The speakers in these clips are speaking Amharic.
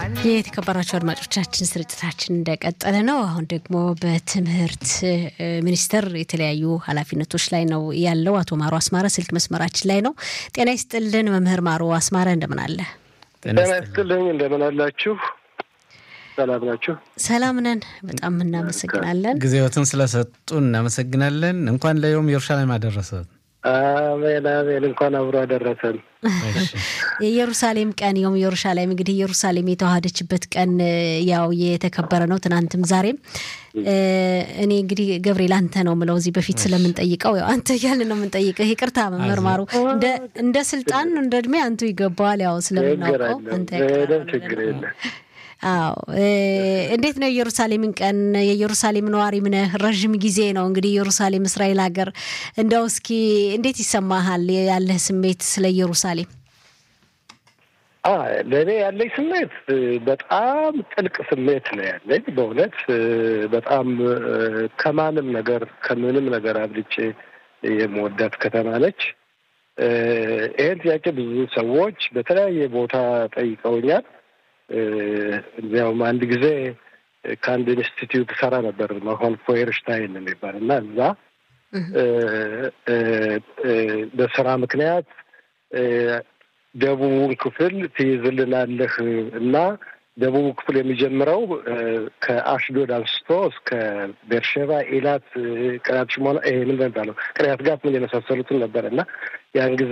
የተከበራቸው አድማጮቻችን ስርጭታችን እንደቀጠለ ነው። አሁን ደግሞ በትምህርት ሚኒስቴር የተለያዩ ኃላፊነቶች ላይ ነው ያለው አቶ ማሮ አስማረ ስልክ መስመራችን ላይ ነው። ጤና ይስጥልን መምህር ማሮ አስማረ እንደምን አለ? ጤና ይስጥልኝ እንደምን አላችሁ? ሰላም ናችሁ? ሰላም ነን። በጣም እናመሰግናለን። ጊዜዎትን ስለሰጡ እናመሰግናለን። እንኳን ለዮም ኢየሩሳሌም አደረሰ። አሜን አሜን። እንኳን አብሮ አደረሰን። የኢየሩሳሌም ቀን የውም ኢየሩሳሌም እንግዲህ ኢየሩሳሌም የተዋሃደችበት ቀን ያው የተከበረ ነው ትናንትም ዛሬም። እኔ እንግዲህ ገብርኤል አንተ ነው ምለው እዚህ በፊት ስለምንጠይቀው ያው አንተ እያልን ነው የምንጠይቅህ። ይቅርታ መምህር ማሩ፣ እንደ ስልጣን እንደ እድሜ አንቱ ይገባዋል። ያው ስለምናውቀው አንተ ችግር የለም። አዎ እንዴት ነው ኢየሩሳሌምን ቀን የኢየሩሳሌም ነዋሪም ነህ ረዥም ጊዜ ነው እንግዲህ ኢየሩሳሌም እስራኤል ሀገር እንደው እስኪ እንዴት ይሰማሃል ያለህ ስሜት ስለ ኢየሩሳሌም ለእኔ ያለኝ ስሜት በጣም ጥልቅ ስሜት ነው ያለኝ በእውነት በጣም ከማንም ነገር ከምንም ነገር አብልጬ የመወዳት ከተማ ነች ይህን ጥያቄ ብዙ ሰዎች በተለያየ ቦታ ጠይቀውኛል እዚያውም አንድ ጊዜ ከአንድ ኢንስቲትዩት ሰራ ነበር መሆን ፎየርሽታይን የሚባል እና እዛ በስራ ምክንያት ደቡቡን ክፍል ትይዝልናለህ እና ደቡቡ ክፍል የሚጀምረው ከአሽዶድ አንስቶ እስከ ቤርሼባ፣ ኢላት፣ ቅሪያት ሽሞና ይሄ ምን የሚባለው ቅሪያት ጋት ምን የመሳሰሉትን ነበር እና ያን ጊዜ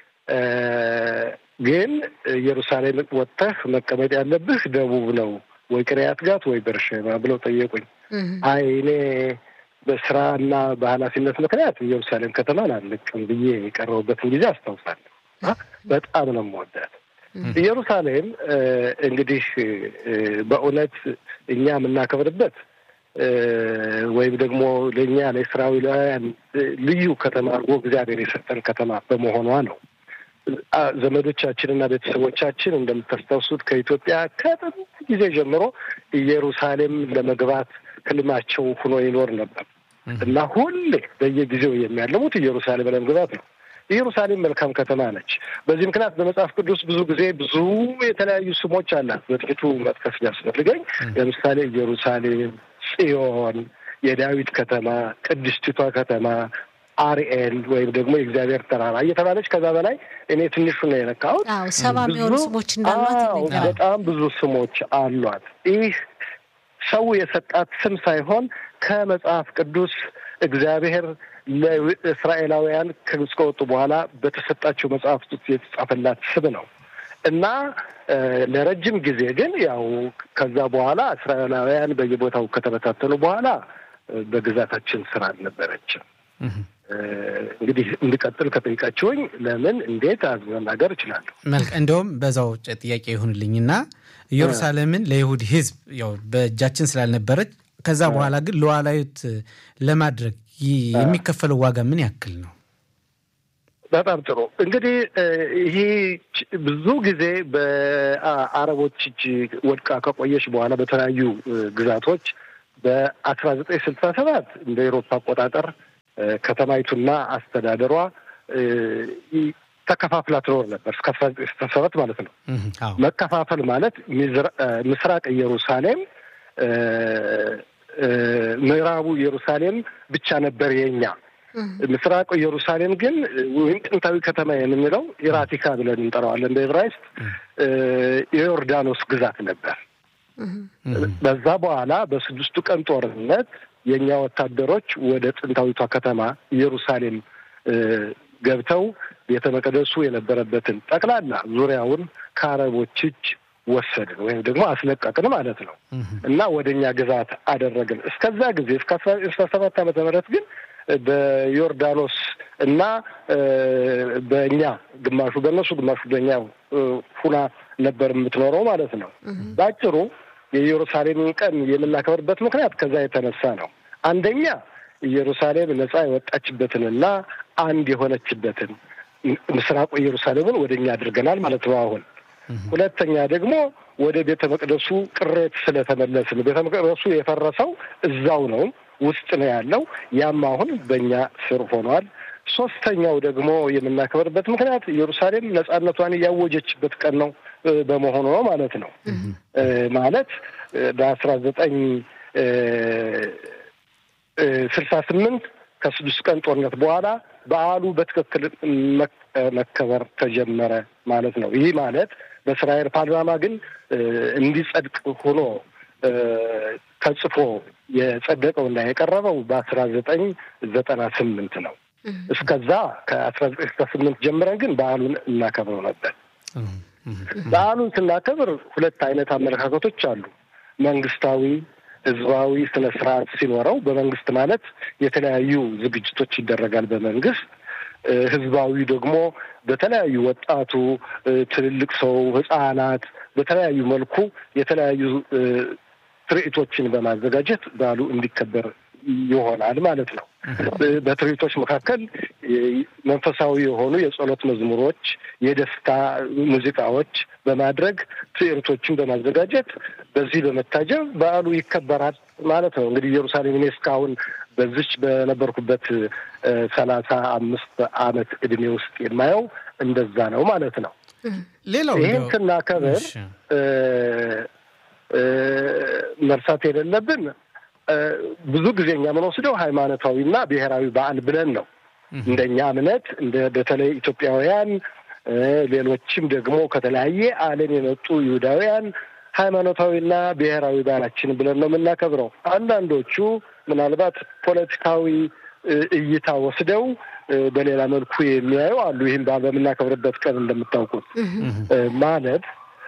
ግን ኢየሩሳሌም ወጥተህ መቀመጥ ያለብህ ደቡብ ነው ወይ ቅሪያት ጋት ወይ ቤርሼባ ብለው ጠየቁኝ። አይ እኔ በስራና በኃላፊነት ምክንያት ኢየሩሳሌም ከተማን አልለቅም ብዬ የቀረቡበትን ጊዜ አስታውሳለሁ። በጣም ነው የምወዳት ኢየሩሳሌም። እንግዲህ በእውነት እኛ የምናከብርበት ወይም ደግሞ ለእኛ ለእስራኤላውያን ልዩ ከተማ አድርጎ እግዚአብሔር የሰጠን ከተማ በመሆኗ ነው። ዘመዶቻችንና ቤተሰቦቻችን እንደምታስታውሱት ከኢትዮጵያ ከጥንት ጊዜ ጀምሮ ኢየሩሳሌም ለመግባት ህልማቸው ሆኖ ይኖር ነበር እና ሁሌ በየጊዜው የሚያለሙት ኢየሩሳሌም ለመግባት ነው። ኢየሩሳሌም መልካም ከተማ ነች። በዚህ ምክንያት በመጽሐፍ ቅዱስ ብዙ ጊዜ ብዙ የተለያዩ ስሞች አላት። በጥቂቱ መጥቀስ ቢያስፈልገኝ ለምሳሌ ኢየሩሳሌም፣ ጽዮን፣ የዳዊት ከተማ፣ ቅድስቲቷ ከተማ አርኤል ወይም ደግሞ የእግዚአብሔር ተራራ እየተባለች ከዛ በላይ እኔ ትንሹ ነው የነካሁት። ሰባ የሚሆኑ ስሞች እንዳሏት በጣም ብዙ ስሞች አሏት። ይህ ሰው የሰጣት ስም ሳይሆን ከመጽሐፍ ቅዱስ እግዚአብሔር ለእስራኤላውያን ከግብፅ ከወጡ በኋላ በተሰጣቸው መጽሐፍት ውስጥ የተጻፈላት ስም ነው እና ለረጅም ጊዜ ግን ያው ከዛ በኋላ እስራኤላውያን በየቦታው ከተበታተኑ በኋላ በግዛታችን ስር አልነበረችም። እንግዲህ እንድቀጥል ከጠይቃችሁኝ ለምን እንዴት መናገር እችላለሁ። መልካም እንደውም በዛው ጥያቄ ይሁንልኝና ኢየሩሳሌምን ለይሁድ ሕዝብ ያው በእጃችን ስላልነበረች ከዛ በኋላ ግን ሉዓላዊት ለማድረግ የሚከፈለው ዋጋ ምን ያክል ነው? በጣም ጥሩ እንግዲህ ይህ ብዙ ጊዜ በአረቦች እጅ ወድቃ ከቆየች በኋላ በተለያዩ ግዛቶች በአስራ ዘጠኝ ስልሳ ሰባት እንደ ኤሮፓ አቆጣጠር ከተማይቱና አስተዳደሯ ተከፋፍላ ትኖር ነበር እስከ አስራ ዘጠኝ ስልሳ ሰባት ማለት ነው። መከፋፈል ማለት ምስራቅ ኢየሩሳሌም፣ ምዕራቡ ኢየሩሳሌም ብቻ ነበር የኛ። ምስራቁ ኢየሩሳሌም ግን ወይም ጥንታዊ ከተማ የምንለው ኢራቲካ ብለን እንጠራዋለን በዕብራይስጥ የዮርዳኖስ ግዛት ነበር። በዛ በኋላ በስድስቱ ቀን ጦርነት የእኛ ወታደሮች ወደ ጥንታዊቷ ከተማ ኢየሩሳሌም ገብተው ቤተ መቅደሱ የነበረበትን ጠቅላላ ዙሪያውን ከአረቦች እጅ ወሰድን ወይም ደግሞ አስለቀቅን ማለት ነው እና ወደ እኛ ግዛት አደረግን። እስከዛ ጊዜ እስከ አስራ ሰባት ዓመተ ምህረት ግን በዮርዳኖስ እና በእኛ ግማሹ በእነሱ ግማሹ በእኛ ሁና ነበር የምትኖረው ማለት ነው። በአጭሩ የኢየሩሳሌምን ቀን የምናከብርበት ምክንያት ከዛ የተነሳ ነው። አንደኛ ኢየሩሳሌም ነጻ የወጣችበትንና አንድ የሆነችበትን ምስራቁ ኢየሩሳሌምን ወደ እኛ አድርገናል ማለት ነው አሁን ሁለተኛ ደግሞ ወደ ቤተ መቅደሱ ቅሬት ስለተመለስን ቤተ መቅደሱ የፈረሰው እዛው ነው ውስጥ ነው ያለው። ያም አሁን በእኛ ስር ሆኗል። ሶስተኛው ደግሞ የምናከብርበት ምክንያት ኢየሩሳሌም ነጻነቷን እያወጀችበት ቀን ነው። በመሆኑ ነው ማለት ነው። ማለት በአስራ ዘጠኝ ስልሳ ስምንት ከስድስት ቀን ጦርነት በኋላ በዓሉ በትክክል መከበር ተጀመረ ማለት ነው። ይህ ማለት በእስራኤል ፓርላማ ግን እንዲጸድቅ ሆኖ ተጽፎ የጸደቀውና የቀረበው በአስራ ዘጠኝ ዘጠና ስምንት ነው። እስከዛ ከአስራ ዘጠኝ ስልሳ ስምንት ጀምረን ግን በዓሉን እናከብረው ነበር። በዓሉን ስናከብር ሁለት አይነት አመለካከቶች አሉ። መንግስታዊ ህዝባዊ ስነ ስርዓት ሲኖረው በመንግስት ማለት የተለያዩ ዝግጅቶች ይደረጋል በመንግስት ህዝባዊ ደግሞ በተለያዩ ወጣቱ፣ ትልልቅ ሰው፣ ህጻናት በተለያዩ መልኩ የተለያዩ ትርኢቶችን በማዘጋጀት በዓሉ እንዲከበር ይሆናል ማለት ነው። በትርኢቶች መካከል መንፈሳዊ የሆኑ የጸሎት መዝሙሮች፣ የደስታ ሙዚቃዎች በማድረግ ትርኢቶችን በማዘጋጀት በዚህ በመታጀብ በዓሉ ይከበራል ማለት ነው። እንግዲህ ኢየሩሳሌም እኔ እስካሁን በዚች በነበርኩበት ሰላሳ አምስት አመት እድሜ ውስጥ የማየው እንደዛ ነው ማለት ነው። ሌላው ይህን ስናከብር መርሳት የሌለብን ብዙ ጊዜ እኛ የምንወስደው ሃይማኖታዊና ብሔራዊ በዓል ብለን ነው። እንደኛ እምነት እንደ በተለይ ኢትዮጵያውያን፣ ሌሎችም ደግሞ ከተለያየ ዓለም የመጡ ይሁዳውያን ሃይማኖታዊና ብሔራዊ በዓላችን ብለን ነው የምናከብረው። አንዳንዶቹ ምናልባት ፖለቲካዊ እይታ ወስደው በሌላ መልኩ የሚያዩ አሉ። ይህም በዓል በምናከብርበት ቀን እንደምታውቁት ማለት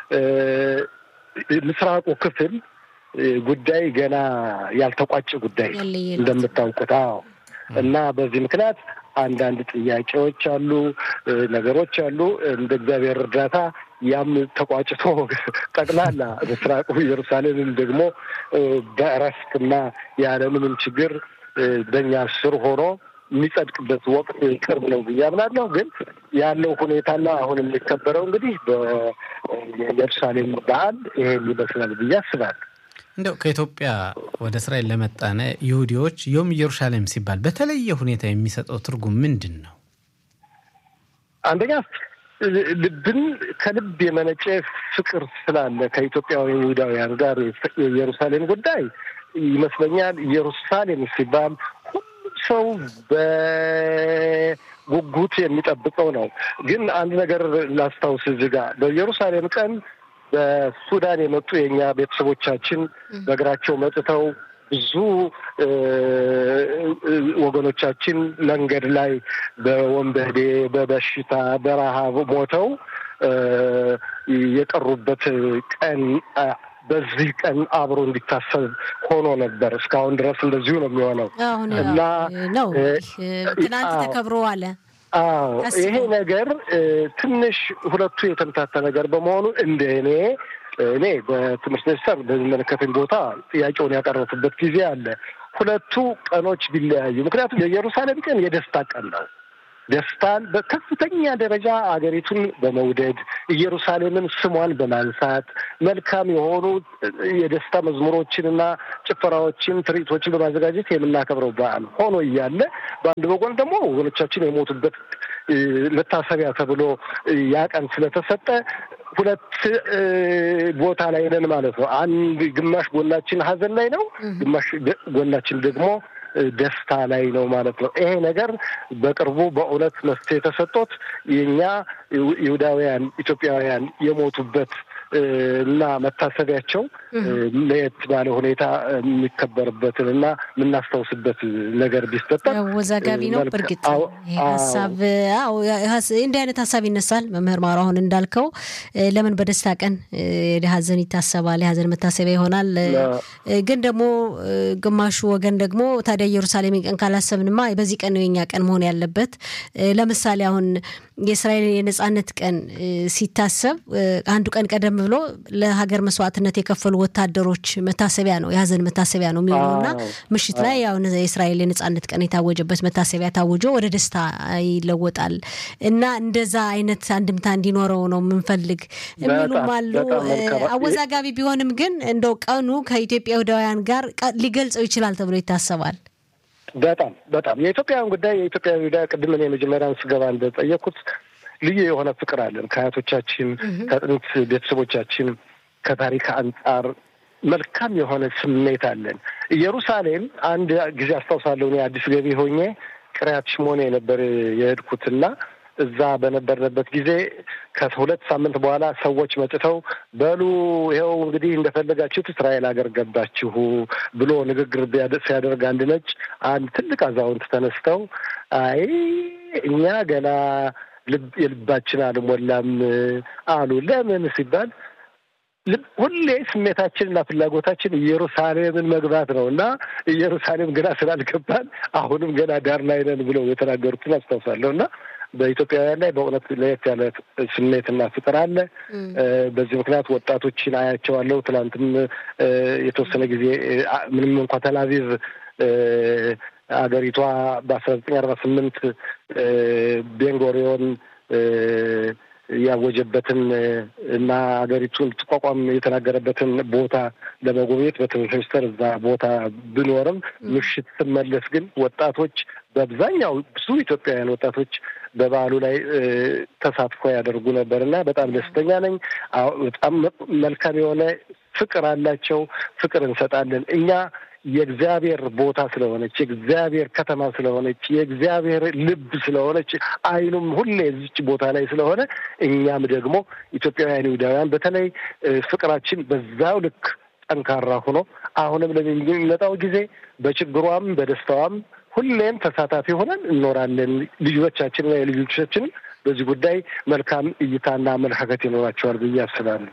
ምስራቁ ክፍል ጉዳይ ገና ያልተቋጨ ጉዳይ እንደምታውቁት። አዎ። እና በዚህ ምክንያት አንዳንድ ጥያቄዎች አሉ፣ ነገሮች አሉ። እንደ እግዚአብሔር እርዳታ ያም ተቋጭቶ ጠቅላላ ምስራቁ ኢየሩሳሌምም ደግሞ በእረፍትና ያለምንም ችግር በእኛ ስር ሆኖ የሚጸድቅበት ወቅት ቅርብ ነው ብዬ አምናለሁ። ግን ያለው ሁኔታና አሁን የሚከበረው እንግዲህ በኢየሩሳሌም በዓል ይሄን ይመስላል ብዬ አስባለሁ። እንደው ከኢትዮጵያ ወደ እስራኤል ለመጣነ ይሁዲዎች ዮም ኢየሩሳሌም ሲባል በተለየ ሁኔታ የሚሰጠው ትርጉም ምንድን ነው? አንደኛ ልብን ከልብ የመነጨ ፍቅር ስላለ ከኢትዮጵያውያን ይሁዳውያን ጋር የኢየሩሳሌም ጉዳይ ይመስለኛል። ኢየሩሳሌም ሲባል ሁሉም ሰው በጉጉት የሚጠብቀው ነው። ግን አንድ ነገር ላስታውስ እዚህ ጋር በኢየሩሳሌም ቀን በሱዳን የመጡ የእኛ ቤተሰቦቻችን በእግራቸው መጥተው ብዙ ወገኖቻችን መንገድ ላይ በወንበዴ፣ በበሽታ፣ በረሃብ ሞተው የቀሩበት ቀን በዚህ ቀን አብሮ እንዲታሰብ ሆኖ ነበር። እስካሁን ድረስ እንደዚሁ ነው የሚሆነው እና ነው ትናንት ተከብሮ አለ። አዎ ይሄ ነገር ትንሽ ሁለቱ የተምታታ ነገር በመሆኑ እንደ እኔ እኔ በትምህርት ሚኒስቴር በሚመለከተኝ ቦታ ጥያቄውን ያቀረብኩበት ጊዜ አለ። ሁለቱ ቀኖች ቢለያዩ፣ ምክንያቱም የኢየሩሳሌም ቀን የደስታ ቀን ነው። ደስታን በከፍተኛ ደረጃ አገሪቱን በመውደድ ኢየሩሳሌምን ስሟን በማንሳት መልካም የሆኑ የደስታ መዝሙሮችንና ጭፈራዎችን፣ ትርኢቶችን በማዘጋጀት የምናከብረው በዓል ሆኖ እያለ በአንድ በጎን ደግሞ ወገኖቻችን የሞቱበት መታሰቢያ ተብሎ ያ ቀን ስለተሰጠ ሁለት ቦታ ላይ ነን ማለት ነው። አንድ ግማሽ ጎናችን ሀዘን ላይ ነው፣ ግማሽ ጎናችን ደግሞ ደስታ ላይ ነው ማለት ነው። ይሄ ነገር በቅርቡ በእውነት መፍትሄ ተሰጥቶት የእኛ ይሁዳውያን ኢትዮጵያውያን የሞቱበት እና መታሰቢያቸው ለየት ባለ ሁኔታ የሚከበርበትን እና የምናስታውስበት ነገር ቢፈጠር አወዛጋቢ ነው። በእርግጥ ሀሳብ እንዲህ አይነት ሀሳብ ይነሳል። መምህር ማሩ አሁን እንዳልከው ለምን በደስታ ቀን ሀዘን ይታሰባል? የሀዘን መታሰቢያ ይሆናል። ግን ደግሞ ግማሹ ወገን ደግሞ ታዲያ ኢየሩሳሌም ቀን ካላሰብንማ በዚህ ቀን ነው የኛ ቀን መሆን ያለበት። ለምሳሌ አሁን የእስራኤል የነጻነት ቀን ሲታሰብ አንዱ ቀን ቀደም ብሎ ለሀገር መስዋዕትነት የከፈሉ ወታደሮች መታሰቢያ ነው፣ የሀዘን መታሰቢያ ነው የሚሆነውና ምሽት ላይ ያው የእስራኤል የነጻነት ቀን የታወጀበት መታሰቢያ ታውጆ ወደ ደስታ ይለወጣል እና እንደዛ አይነት አንድምታ እንዲኖረው ነው የምንፈልግ የሚሉም አሉ። አወዛጋቢ ቢሆንም ግን እንደው ቀኑ ከኢትዮጵያ ይሁዳውያን ጋር ሊገልጸው ይችላል ተብሎ ይታሰባል። በጣም በጣም የኢትዮጵያውያን ጉዳይ የኢትዮጵያ ይሁዳ ቅድም እኔ መጀመሪያን ስገባ እንደጠየቅኩት ልዩ የሆነ ፍቅር አለን ከአያቶቻችን ከጥንት ቤተሰቦቻችን ከታሪክ አንጻር መልካም የሆነ ስሜት አለን። ኢየሩሳሌም አንድ ጊዜ አስታውሳለሁ እኔ አዲስ ገቢ ሆኜ ቅሪያት ሽሞኔ ነበር የሄድኩትና እዛ በነበርንበት ጊዜ ከሁለት ሳምንት በኋላ ሰዎች መጥተው በሉ ይኸው እንግዲህ እንደፈለጋችሁት እስራኤል ሀገር ገባችሁ ብሎ ንግግር ሲያደርግ አንድ ነጭ አንድ ትልቅ አዛውንት ተነስተው አይ እኛ ገና ልብ የልባችን አልሞላም አሉ። ለምን ሲባል ሁሌ ስሜታችንና ፍላጎታችን ኢየሩሳሌምን መግባት ነው እና ኢየሩሳሌም ገና ስላልገባን አሁንም ገና ዳር ላይ ነን ብለው የተናገሩትን አስታውሳለሁ እና በኢትዮጵያውያን ላይ በእውነት ለየት ያለ ስሜትና ፍቅር አለ። በዚህ ምክንያት ወጣቶችን አያቸዋለሁ። ትናንትም የተወሰነ ጊዜ ምንም እንኳ ተላቪቭ አገሪቷ በአስራ ዘጠኝ አርባ ስምንት ቤንጎሪዮን ያወጀበትን እና ሀገሪቱን ትቋቋም የተናገረበትን ቦታ ለመጎብኘት በትምህርት ሚኒስቴር እዛ ቦታ ብኖርም ምሽት ስመለስ ግን ወጣቶች በአብዛኛው ብዙ ኢትዮጵያውያን ወጣቶች በበዓሉ ላይ ተሳትፎ ያደርጉ ነበር እና በጣም ደስተኛ ነኝ። በጣም መልካም የሆነ ፍቅር አላቸው። ፍቅር እንሰጣለን እኛ የእግዚአብሔር ቦታ ስለሆነች የእግዚአብሔር ከተማ ስለሆነች የእግዚአብሔር ልብ ስለሆነች ዓይኑም ሁሌ እዚች ቦታ ላይ ስለሆነ እኛም ደግሞ ኢትዮጵያውያን ይሁዳውያን በተለይ ፍቅራችን በዛው ልክ ጠንካራ ሆኖ አሁንም ለሚመጣው ጊዜ በችግሯም በደስታዋም ሁሌም ተሳታፊ ሆነን እንኖራለን። ልጆቻችን ወይ ልጆቻችን በዚህ ጉዳይ መልካም እይታና አመለካከት ይኖራቸዋል ብዬ አስባለሁ።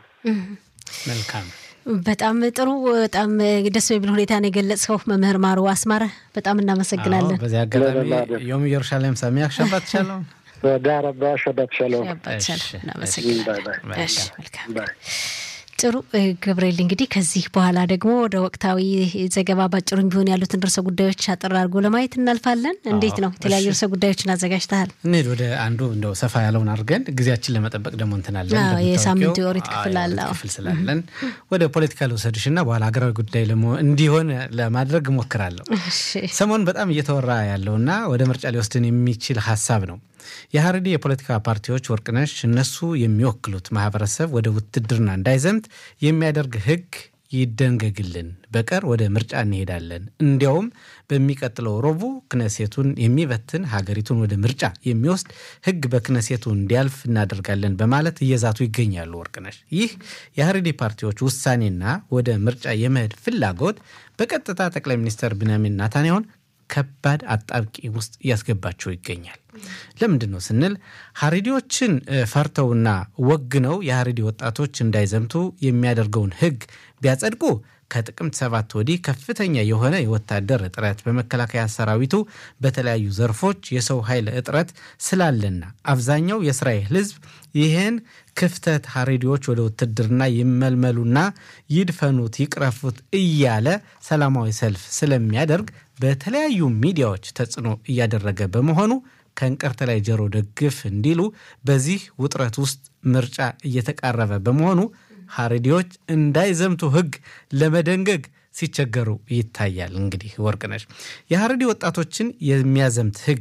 መልካም በጣም ጥሩ። በጣም ደስ በሚል ሁኔታ ነው የገለጽከው መምህር ማሩ አስማረ፣ በጣም እናመሰግናለን። በዚህ አጋጣሚ ዮም ኢየሩሳሌም ሰሚያክ ሸባት ሻሎም ዳረባ ሸባት ሻሎም። እናመሰግናለን። መልካም ጥሩ ገብርኤል፣ እንግዲህ ከዚህ በኋላ ደግሞ ወደ ወቅታዊ ዘገባ ባጭሩም ቢሆን ያሉትን ርዕሰ ጉዳዮች አጠር አድርጎ ለማየት እናልፋለን። እንዴት ነው? የተለያዩ ርዕሰ ጉዳዮችን አዘጋጅተሃል። እንሂድ ወደ አንዱ እንደው ሰፋ ያለውን አድርገን ጊዜያችን ለመጠበቅ ደግሞ እንትናለን የሳምንቱ የኦሪት ክፍል አለ ክፍል ስላለን ወደ ፖለቲካ ልውሰድሽና በኋላ ሀገራዊ ጉዳይ እንዲሆን ለማድረግ እሞክራለሁ። ሰሞኑን በጣም እየተወራ ያለውና ወደ ምርጫ ሊወስድን የሚችል ሀሳብ ነው። የሀረሪ የፖለቲካ ፓርቲዎች ወርቅነሽ እነሱ የሚወክሉት ማህበረሰብ ወደ ውትድርና እንዳይዘምት የሚያደርግ ሕግ ይደንገግልን፣ በቀር ወደ ምርጫ እንሄዳለን። እንዲያውም በሚቀጥለው ረቡዕ ክነሴቱን የሚበትን ሀገሪቱን ወደ ምርጫ የሚወስድ ሕግ በክነሴቱ እንዲያልፍ እናደርጋለን በማለት እየዛቱ ይገኛሉ። ወርቅነሽ ይህ የሀረሪ ፓርቲዎች ውሳኔና ወደ ምርጫ የመሄድ ፍላጎት በቀጥታ ጠቅላይ ሚኒስትር ቢንያሚን ናታንያሁን ከባድ አጣብቂ ውስጥ እያስገባቸው ይገኛል። ለምንድን ነው ስንል ሀሬዲዎችን ፈርተውና ወግነው የሀሬዲ ወጣቶች እንዳይዘምቱ የሚያደርገውን ህግ ቢያጸድቁ ከጥቅምት ሰባት ወዲህ ከፍተኛ የሆነ የወታደር እጥረት በመከላከያ ሰራዊቱ በተለያዩ ዘርፎች የሰው ኃይል እጥረት ስላለና አብዛኛው የእስራኤል ህዝብ ይህን ክፍተት ሀሬዲዎች ወደ ውትድርና ይመልመሉና ይድፈኑት፣ ይቅረፉት እያለ ሰላማዊ ሰልፍ ስለሚያደርግ በተለያዩ ሚዲያዎች ተጽዕኖ እያደረገ በመሆኑ ከእንቅርት ላይ ጆሮ ደግፍ እንዲሉ በዚህ ውጥረት ውስጥ ምርጫ እየተቃረበ በመሆኑ ሀሬዲዎች እንዳይዘምቱ ህግ ለመደንገግ ሲቸገሩ ይታያል። እንግዲህ ወርቅነሽ የሀረዲ ወጣቶችን የሚያዘምት ህግ